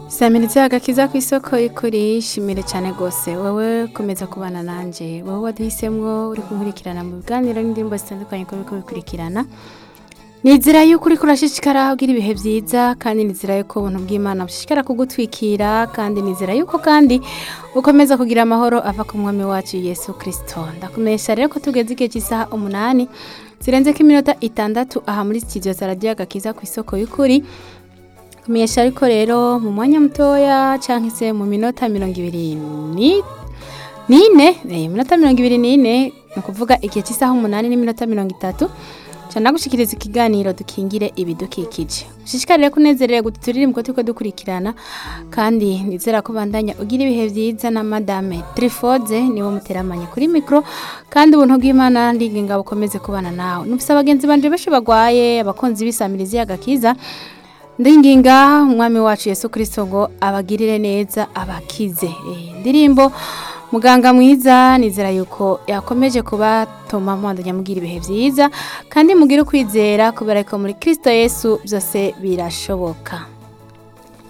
samira ibyagakiza ku isoko y'ukuri shimire cyane rwose wowe komeza kubana nanjye wowe waduhisemwo uri kunkurikirana mu biganiro n'indirimbo zitandukanye ko uri kubikurikirana ni inzira y'uko uri kurashishikara ugira ibihe byiza kandi ni inzira y'uko ubuntu bw'imana bushishikara kugutwikira kandi ni inzira y'uko kandi ukomeza kugira amahoro ava ku mwami wacu yesu kirisito ndakumenyesha rero ko tugeze igihe cy'isaha umunani zirenze ko iminota itandatu aha muri studio za radiyo agakiza ku isoko y'ukuri kumenyesha ariko rero mu mwanya mutoya cyangwa se mu minota mirongo ibiri ni- n'ine eh, iminota mirongo ibiri n'ine ni ukuvuga igihe cy'isaha umunani n'iminota mirongo itatu cyane gushikiriza ikiganiro dukingire ibidukikije ushishikarire kunezerere guturire mu turi dukurikirana kandi nizera ko bandanya ugira ibihe byiza na madame trifode niwe muteramanye kuri mikoro kandi ubuntu bw'imana ndigenga bukomeze kubana nawe nufise abagenzi banje benshi barwaye abakunzi b'isamirizi y'agakiza ndinginga umwami wacu yesu kirisito ngo abagirire neza abakize Eh, indirimbo muganga mwiza nizera yuko yakomeje kubatuma mwandanya mugira ibihe byiza kandi mugire ukwizera kubera ko muri kirisito yesu byose birashoboka